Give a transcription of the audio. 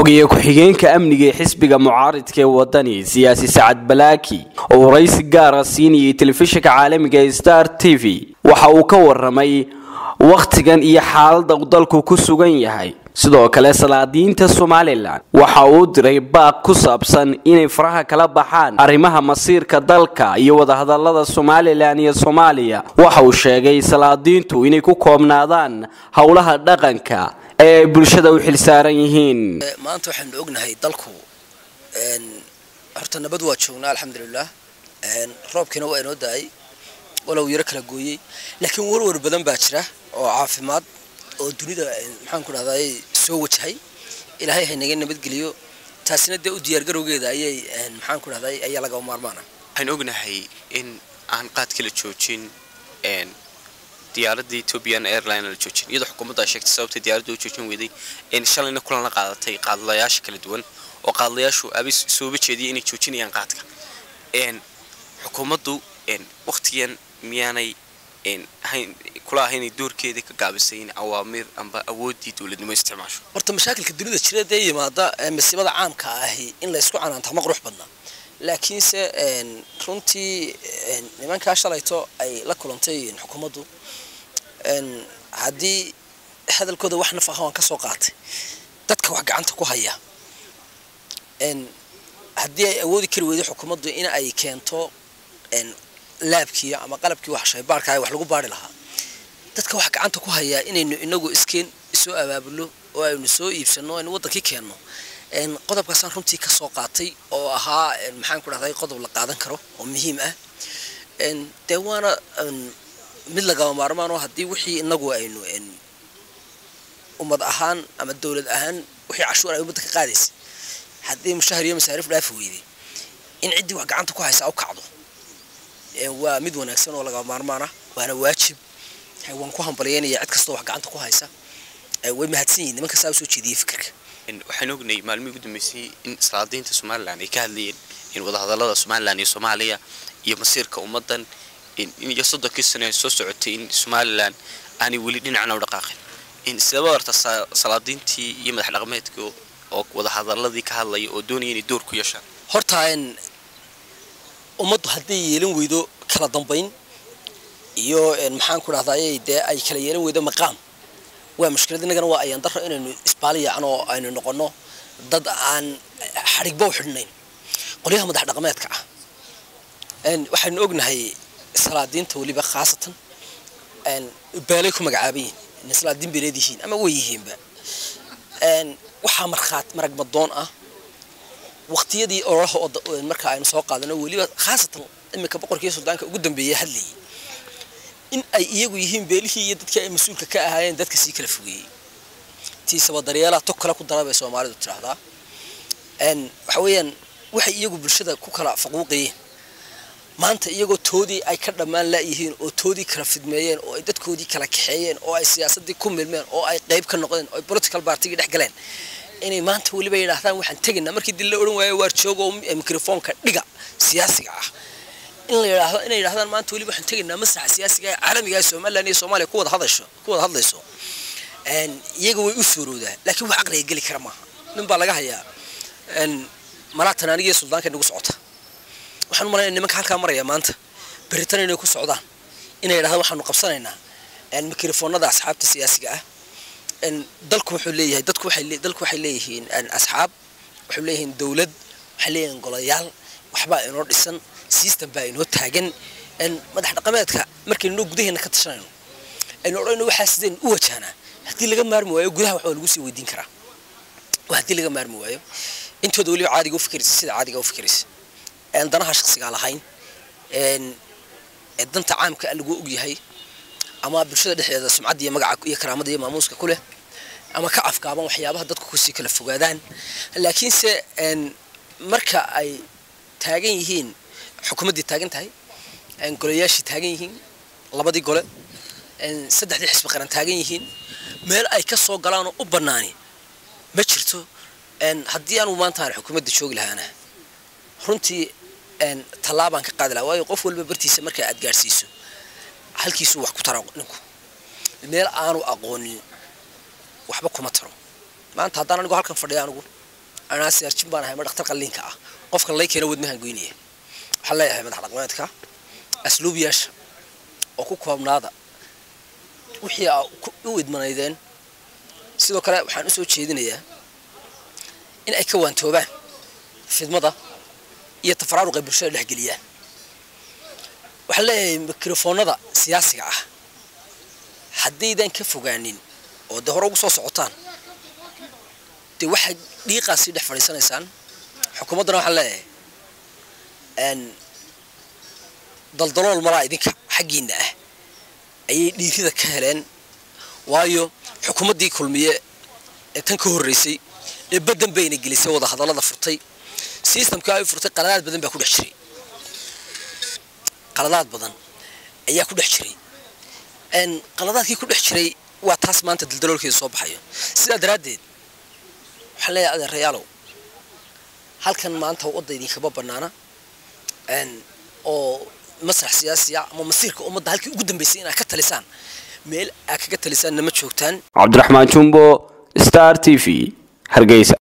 xogeeye ku-xigeenka amniga ee xisbiga mucaaridka ee wadani siyaasi sacad balaaki oo waraysi gaara siinayay telefishinka caalamiga ee star t v waxa uu ka waramay wakhtigan iyo xaalada uu dalku ku sugan yahay sidoo kale salaadiinta somalilan waxa uu diray baaq ku saabsan inay faraha kala baxaan arrimaha masiirka dalka iyo wadahadalada somalilan iyo soomaaliya waxa uu sheegay salaadiintu inay ku koobnaadaan howlaha dhaqanka ee ay bulshada u xilsaaran yihiin maanta waxaanu ognahay dalku horta nabad waa joognaa alxamdulilah roobkiina waa inoo da-ay walow yaro kala gooyey laakiin warwar badan baa jira oo caafimaad oo dunida maxaan ku dhahday soo wajahay ilaahay haynaga nabadgeliyo taasina dee u diyaargarowgeeda ayay maxaan ku dhahday ayaa laga maarmaana waxaan ognahay in aan qaad kala joojin diyaaradda ethiopian airline la joojin iyadoo xukuumadda ay sheegtay sababtay diyaaradda u joojin weyday in shalayna kulan la qaadatay qaadlayaasha kala duwan oo qaadlayaashu abay sooba jeediyay inay joojinayaan qaadka xukuumaddu waqtigan miyaanay kula ahayn doorkeedii ka gaabisay in awaamiir amba awooddii dowladnimo isticmaasho horta mashaakilka dunida jira dee yimaada masiibada caamka ahi in laysku canaanta ma qurux badna laakiinse runtii nimankaa shalayto ay la kulantay xukuumaddu haddii hadalkooda wax naf aha waan ka soo qaatay dadka wax gacanta ku haya haddii ay awoodi kari weyday xukuumaddu in ay keento laabkii ama qalabkii wax shaybaarka wax lagu baari lahaa dadka wax gacanta ku hayaa inaynu inagu iskeen isoo abaabulo oo aynu soo iibsano aynu wadankii keenno qodobkaasaan runtii ka soo qaatay oo ahaa maxaan ku dhahday qodob la qaadan karo oo muhiim ah dee waana mid lagaba maarmaan oo haddii wixii inagu aynu ummad ahaan ama dowlad ahaan wixii cashuur ay ummadda ka qaadaysa haddii mushahar iyo masaariif dhaafi weyday in ciddii wax gacanta ku haysa u kacdo waa mid wanaagsan oo lagaba maarmaan ah waana waajib waan ku hambalyeynaya cid kastoo wax gacanta ku haysa way mahadsan yihin nimanka saa usoo jeediyey fikirka waxaan ognay maalmihii ugu dambeysay in salaadiinta somalilan ay ka hadlayeen in wadahadalada somalilan iyo soomaaliya iyo masiirka ummadan iyo soddonkii sano ee soo socotay in somalilan aanay weli dhinacna u dhaqaaqin sidaba horta salaadiintii iyo madax dhaqameedka oo wadahadaladii ka hadlaya oo doonaya inay door ku yeeshaan horta ummaddu hadday yeelan weydo kala dambayn iyo maxaan ku dhahday dee ay kala yeelan weydo maqaam waa mushkilad innagana waa ayaan daro inaynu isbaaliyacan oo aynu noqono dad aan xadhigba u xidhnayn qolyaha madax dhaqameedka ah waxaynu ognahay salaadiinta weliba khaasatan beelay ku magacaaban yihin salaadiin beeleed yihiin ama way yihiinba waxaa markhaat marag madoon ah waqtiyadii ololaha oo marka aynu soo qaadano weliba khaasatan iminka boqorkii suldaanka ugu dambeeyay hadlayay in ay iyagu yihiin beelihii iyo dadkii ay mas-uulka ka ahaayeen dadka sii kala fogeeyey tiisaba daryeelaha tog kale ku dara bay soomaalidu tiraahdaa waxa weeyaan waxay iyagu bulshada ku kala faquuqayeen maanta iyagoo toodii ay ka dhammaan laayihiin oo toodii kala fidmeeyeen oo ay dadkoodii kala kaxeeyeen oo ay siyaasadii ku milmeen oo ay qayb ka noqdeen oo ay political partigii dhex galeen inay maanta weliba yidhaahdaan waxaan tegaynaa markii dil la odhan waayo waar joogo mikrofoonka dhiga siyaasiga ah in la yidhaahdo inay yidhahdaan maanta weliba waxaan tegaynaa masaxa siyaasiga ee caalamiga ee somaliland iyo soomaaliya ku wada hadasho ku wada hadlayso iyaga way u suuroodaa laakiin wax aqliga geli kara maaha nin baa laga hayaa malaatan anigiyo suldaanka nagu socota waxaan u malaynaya nimanka halkaa maraya maanta beritan inay ku socdaan inay yidhahdaan waxaanu qabsanaynaa mikrofoonada asxaabta siyaasiga ah dalku wuxuu leeyahay dadku waxay dalku waxay leeyihiin asxaab waxay leeyihiin dawlad waxay leeyihiin golayaal waxbaa inoo dhisan system baa inoo taagan madax dhaqameedka markaynoo gudaheena ka tashanayno aynu odhanayno waxaa sideen u wajahnaa haddii laga maarmi waayo gudaha waxbaa lagu sii weydiin karaa waa haddii laga maarmi waayo intooda weliba caadiga u fikiraysa sida caadiga u fikiraysa danaha shaksigaa lahayn danta caamka lagu ogyahay ama bulshada dhexdeeda sumcadda iyo magaca iyo karaamada iyo maamuuska ku leh ama ka afkaaban waxyaabaha dadku kusii kala fogaadaan laakiinse marka ay taagan yihiin xukuumaddii taagan tahay golayaashii taagan yihiin labadii gole saddexdii xisbi qaran taagan yihiin meel ay ka soo galaanoo u bannaani ma jirto haddii anugu maanta aan xukuumadda joogi lahaana runtii tallaabaan ka qaadi lahaa waayo qof walba bartiisa marka aad gaadhsiiso halkiisuu wax ku tara ninku meel aanu aqoonin waxba kuma taro maanta haddaan anigu halkan fadhiya anigu anaa siyaarjin baan ahay ma dhaktar qalliinka ah qofka lay keena wadmahan goynaya waxaan leeyahay madax dhaqameedka asluubiyaasha oo ku koobnaada wixii aa u idmanaydeen sidoo kale waxaan usoo jeedinayaa in ay ka waantoobaan fidmada iyo tafaraaruqay bulshada dhexgeliyaan waxaan leeyahay mikrofoonada siyaasiga ah haddaydan ka fogaanin oo dee hore ugu soo socotaan dee waxaad dhiiqaasii dhex fadhiisanaysaan xukuumaddana waxaan leeyahay daldalool malaa idinka xaggiinna ah ayay dhiirida ka heleen waayo xukuumaddii kulmiye ee tan ka horreysay ee baddan bayna gelisay wada hadallada furtay sistamka ay furtay qaladaad badan baa ku dhex jiray qaladaad badan ayaa ku dhex jiray qaladaadkii ku dhex jiray waa taas maanta daldaloolkeeda soo baxayo sidaa daraaddeed waxaan leeyahay adeerayaalow halkan maanta wadda idinkama bannaana oo masrax siyaasiya ama masiirka ummadda halkii ugu dambaysay inaad ka talisaan meel aad kaga talisaanna ma joogtaan cabdiraxmaan jumbo star t v hargeysa